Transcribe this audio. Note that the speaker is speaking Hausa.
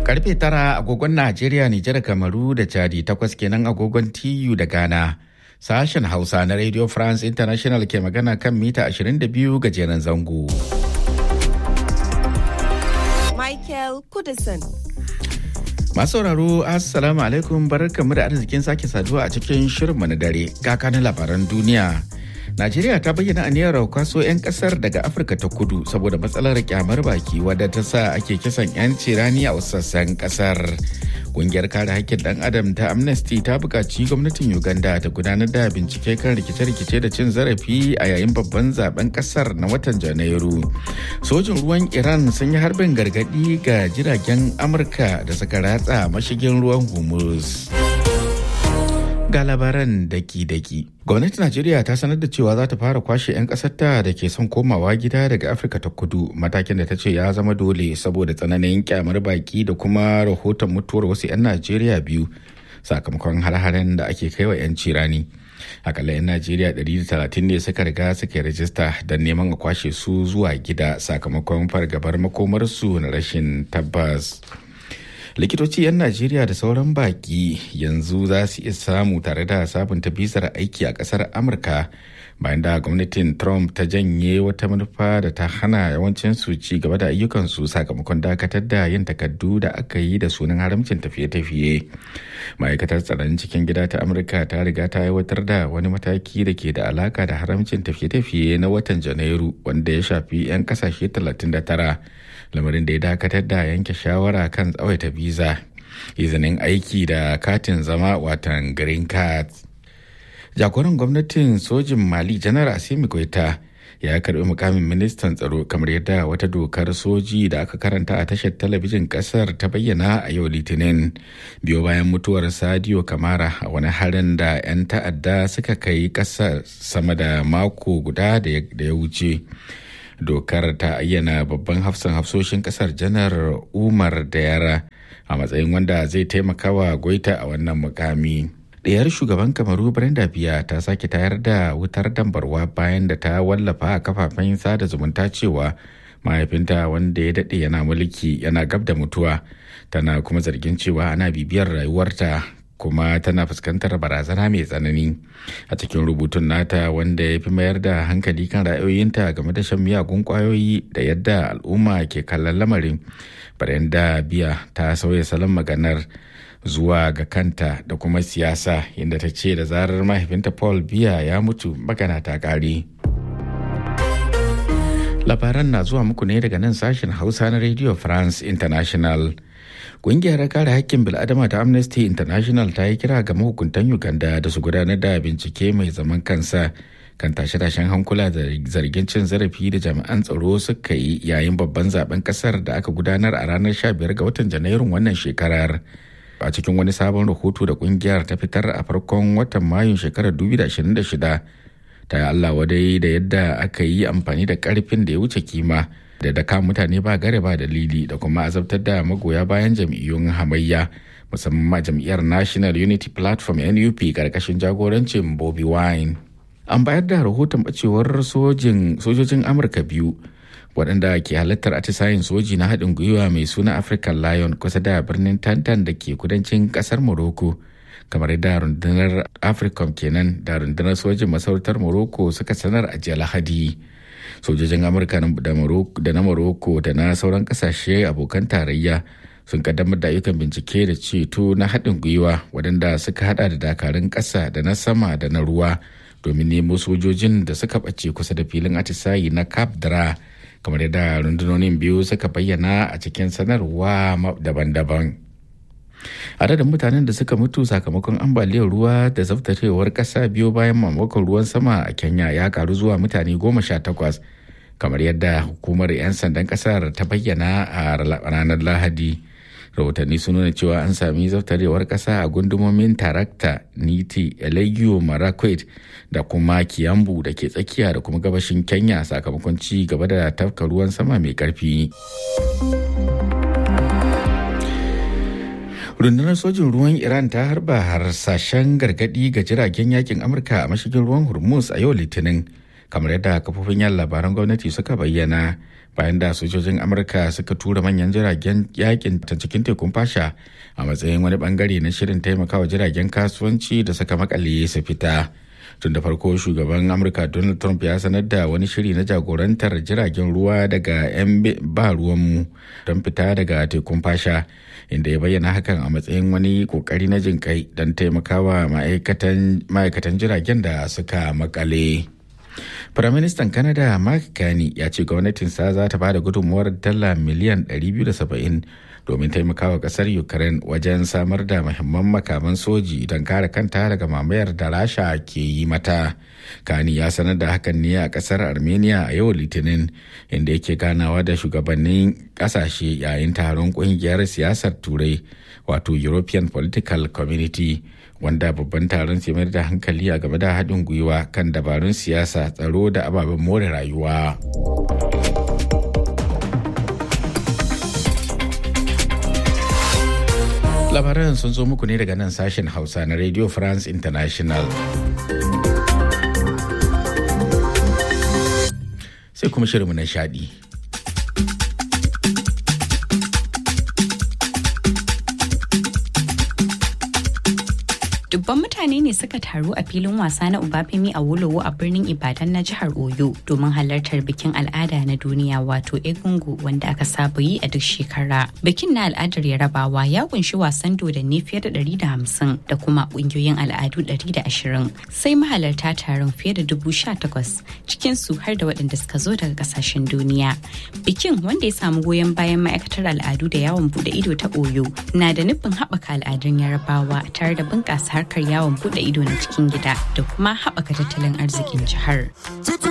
Karfe tara agogon Najeriya, Nijar, Kamaru da Chadi takwas kenan agogon TU da Ghana. Sashen Hausa na Radio France International ke magana kan mita 22 gajeren zango. Michael Kudison. Masu sauraro Assalamu alaikum barkanmu da arzikin sake saduwa a cikin shirinmu na dare kakanin labaran duniya. Najeriya ta bayyana aniyar kwaso 'yan kasar daga Afirka ta kudu saboda matsalar kyamar baki wadda ta sa ake kisan 'yanci rani a wasu sassan kasar. Kungiyar kare haƙƙin ɗan adam ta Amnesty ta buƙaci gwamnatin Uganda ta gudanar da bincike kan rikice-rikice da cin zarafi a yayin babban zaben ƙasar na watan Janairu. Sojin ruwan Iran sun yi harbin gargaɗi ga jiragen Amurka da suka ratsa mashigin ruwan Hormuz. ga labaran daki-daki. Gwamnatin Najeriya ta sanar da cewa za ta fara kwashe 'yan ƙasarta da ke son komawa gida daga Afirka ta kudu matakin da ta ce ya zama dole saboda tsananin kyamar baki da kuma rahoton mutuwar wasu 'yan Najeriya biyu sakamakon har-haren da ake kaiwa 'yan cirani. Akalla 'yan Najeriya 130 ne suka riga suka rajista don neman a kwashe su zuwa gida sakamakon fargabar makomarsu na rashin tabbas. likitoci 'yan najeriya da sauran baki yanzu za su iya samu tare da sabunta bizar aiki a kasar amurka bayan da gwamnatin trump ta janye wata manufa da ta hana yawancin su ci gaba da ayyukansu sakamakon dakatar da yin takardu da aka yi da sunan haramcin tafiye-tafiye ma'aikatar tsaron cikin gida ta amurka ta riga ta aiwatar da wani mataki da ke da alaka da haramcin tafiye-tafiye na watan janairu wanda ya shafi 'yan kasashe 39 lamarin da ya dakatar da yanke shawara kan tsawaita biza izinin aiki da katin zama watan green card jagoran gwamnatin sojin mali janar asimi goita ya karbi mukamin ministan tsaro kamar yadda wata dokar soji da aka karanta a tashar talabijin kasar ta bayyana a yau litinin biyo bayan mutuwar sadio kamara a wani harin da 'yan ta'adda suka kai kasar sama da mako guda da ya wuce dokar ta ayyana babban hafsan hafsoshin kasar janar umar da yara a matsayin wanda zai taimaka wa goita a wannan mukami ɗayar shugaban kamaru brenda biya ta sake tayar da wutar dambarwa bayan da ta wallafa a kafafen sada zumunta cewa mahaifinta wanda ya daɗe yana mulki yana gab da mutuwa tana kuma zargin cewa ana bibiyar rayuwarta kuma tana fuskantar barazana mai tsanani a cikin rubutun nata wanda ya fi mayar da hankali kan ra'ayoyinta game da shan miyagun kwayoyi da yadda al'umma ke kallon lamarin Brenda biya ta sauya salon maganar zuwa ga kanta da kuma siyasa inda ta ce da zarar mahaifinta paul biya ya mutu magana ta ƙare. labaran na zuwa muku ne daga nan sashen hausa na radio france international Ƙungiyar kare hakkin bil'adama ta Amnesty International ta yi kira ga mahukuntan Uganda da su gudanar da bincike mai zaman kansa kan tashe-tashen hankula da zargin cin zarafi da jami'an tsaro suka yi yayin babban zaben kasar da aka gudanar a ranar 15 ga watan Janairun wannan shekarar. A cikin wani sabon rahoto da ƙungiyar ta fitar a farkon watan Mayun shekarar 2026 ta yi Allah wadai da yadda aka yi amfani da ƙarfin da ya wuce kima. da daka mutane ba gare ba dalili da kuma azabtar da magoya bayan jam'iyyun hamayya musamman jam'iyyar national unity platform nup karkashin jagorancin bobi wine an bayar da rahoton bacewar sojojin amurka biyu waɗanda ke halartar atisayen soji na haɗin gwiwa mai suna african lion kusa da birnin tantan da ke kudancin ƙasar morocco kamar da rundunar africom kenan da rundunar sojin masarautar morocco suka sanar a jiya lahadi sojojin amurka da na morocco da na sauran kasashe abokan tarayya sun kaddamar da ayyukan bincike da ceto na haɗin gwiwa waɗanda suka hada da dakarun ƙasa da na sama da na ruwa domin nemo sojojin da suka ɓace kusa da filin atisayi na cap dra kamar yadda rundunonin biyu suka bayyana a cikin sanarwa daban-daban adadin mutanen da suka mutu sakamakon ambaliyar ruwa da zaftarewar ƙasa biyo bayan mamakon ruwan sama a kenya ya karu zuwa mutane goma sha takwas kamar yadda hukumar 'yan sandan ƙasar ta bayyana a ranar lahadi rahotanni sun nuna cewa an sami zaftarewar ƙasa a gundumomin tarakta niti elegio marakwet da kuma kiyambu da ke tsakiya da kuma gabashin kenya sakamakon ci gaba da tafka ruwan sama mai ƙarfi. rundunar sojin ruwan iran ta harba harsashen gargadi ga jiragen yakin amurka a mashigin ruwan hormuz a yau litinin kamar yadda kafofin yan labaran gwamnati suka bayyana bayan da sojojin amurka suka tura manyan jiragen yakin ta cikin tekun fasha a matsayin wani bangare na shirin taimakawa jiragen kasuwanci da suka makale su fita tun da farko shugaban amurka donald trump ya sanar da wani shiri na jagorantar jiragen ruwa daga 'yan ba ruwanmu don fita daga tekun fasha inda ya bayyana hakan a matsayin wani kokari na jin kai don taimakawa ma'aikatan jiragen da suka makale. Firaministan Canada Mark Carney ya ce gwamnatinsa za ta ba da gudunmuwar dala miliyan 270 domin taimakawa kasar Ukraine wajen samar da muhimman makaman soji don kare kanta daga mamayar da Rasha ke yi mata. Kani ya sanar da hakan ne a kasar Armenia a yau Litinin inda yake ganawa da shugabannin kasashe yayin taron kungiyar siyasar Turai wato European Political Community. wanda babban taron sai mayar da hankali a game da haɗin gwiwa kan dabarun siyasa tsaro da ababen more rayuwa. labaran sun zo muku ne daga nan sashen hausa na radio france international sai kuma shirinmu na shaɗi. dubban mutane ne suka taru a filin wasa na Ubafemi a Wolowo a birnin Ibadan na jihar Oyo domin halartar bikin al'ada na duniya wato Egungu wanda aka saba yi a duk shekara. Bikin na al'adar Yarabawa ya kunshi wasan dodanni fiye da 150 da kuma kungiyoyin al'adu 120 sai mahalarta taron fiye da dubu takwas cikin su har da waɗanda suka zo daga kasashen duniya. Bikin wanda ya samu goyon bayan ma'aikatar al'adu da yawon bude ido ta Oyo na da nufin haɓaka al'adun Yarabawa tare da bunƙasa harkar yawon bude ido na cikin gida da kuma haɓaka tattalin arzikin jihar.